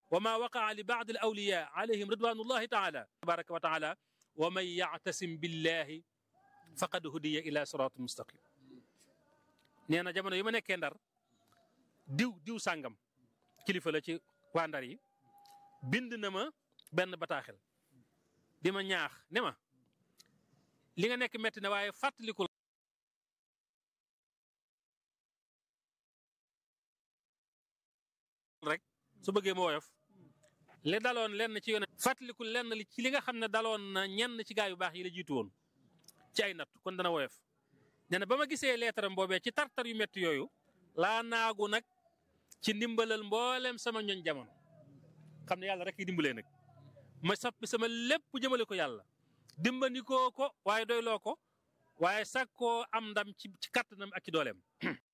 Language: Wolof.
wa ma waqaa li baadi al awliya alayhim ridwanullahi taala tabaraka wa taala wa man yactasim billahi faqad hudiya ila siratin mustaqim nee na jamono yi ma nekkee ndar diw diw sàngam kilifa la ci waa ndar yi bind na ma benn bataaxel di ma ñaax ne ma li nga nekk metti na waaye fàttalikul rek su bëggee ma woyof li daloon lenn ci yoon fàttalikul lenn li ci li nga xam ne daloon na ñenn ci gaa yu baax yi la jiitu woon ci ay natt kon dana woyof nee na ba ma gisee leetaram boobee ci tartar yu métti yooyu laa naagu nag ci ndimbalal mboolem sama ñoñ jamono xam ne yàlla rek yi dimbalee nag ma soppi sama lépp jëmale ko yàlla dimbandikoo ko waaye doyloo ko waaye sàkkoo am ndam ci ci kàttanam ak ci dooleem